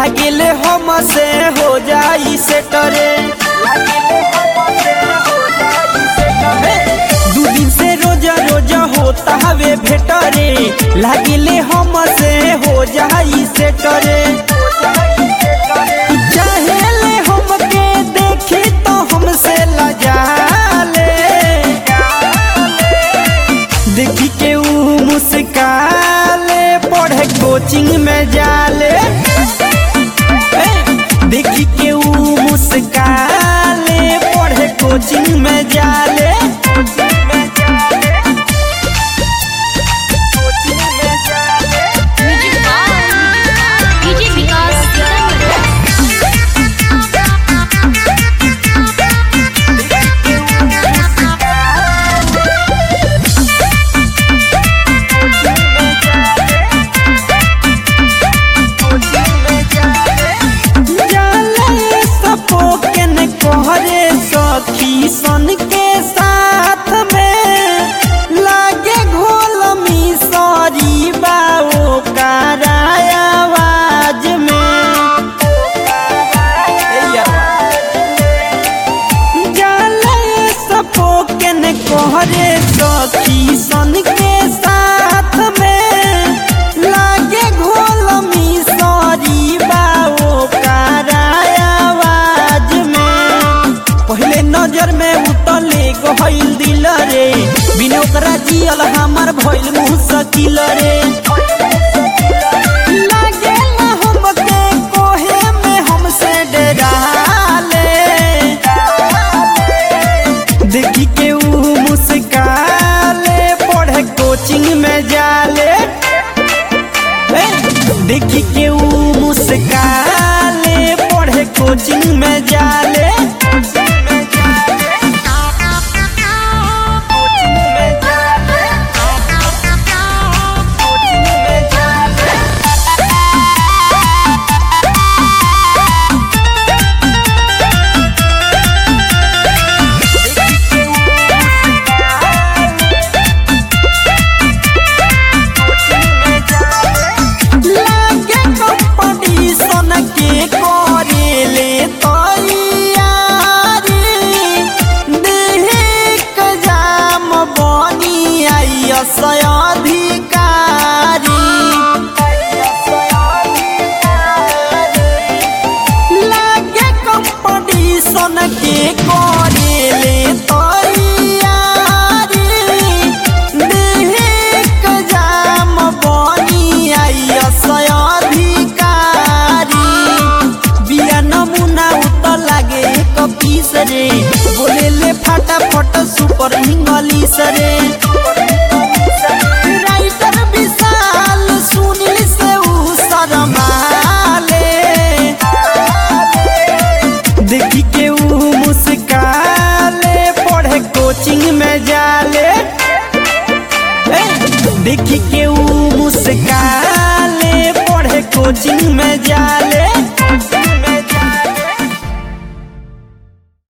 लागेले हम से हो जाई से टरे दू दिन से रोजा रोजा होता हवे भेटरे लागेले हम से हो जाई से टरे चाहेले हमके देखी तो हमसे लजाले देखी के ऊ मुस्काले पढ़े कोचिंग में जाले ए, देखी के ऊ मुस्काले पढ़े कोचिंग में जाले music by DJ Vikas Sitamarhi जाले सपोकन कोहरे सखी सन के साथ में लागे घोल मिसरी बाओ कराया आवाज में जाले सपोकन कोहरे सखी सन के साथ में लागे घोल मिसरी बाओ कराया आवाज में पहले नजर में उतले गहल दिल रे बिना ओकरा जियल हमार भइल मुँह सकिल रे लागेला हमके कोहे में हमसे डराले देखी के ऊ मुस्काले पढ़े कोचिंग में जाले ए, देखी के ऊ मुस्काले पढ़े कोचिंग में जाले लागे कंपटीशन के करेले तैयारी देख जाम बनी आई अधिकारी लागे कंपटीशन के करेले तैयारी देख जाम बनी आई अधिकारी बिया नमूना उत लागे एक पीस रे बोले ले फटाफट सुपर इंग्लिश रे राइटर विशाल सुनील से ऊ शरमाले देखी के ऊ मुस्काले पढ़े कोचिंग में जाले ए, देखी के ऊ मुस्काले पढ़े कोचिंग में जाले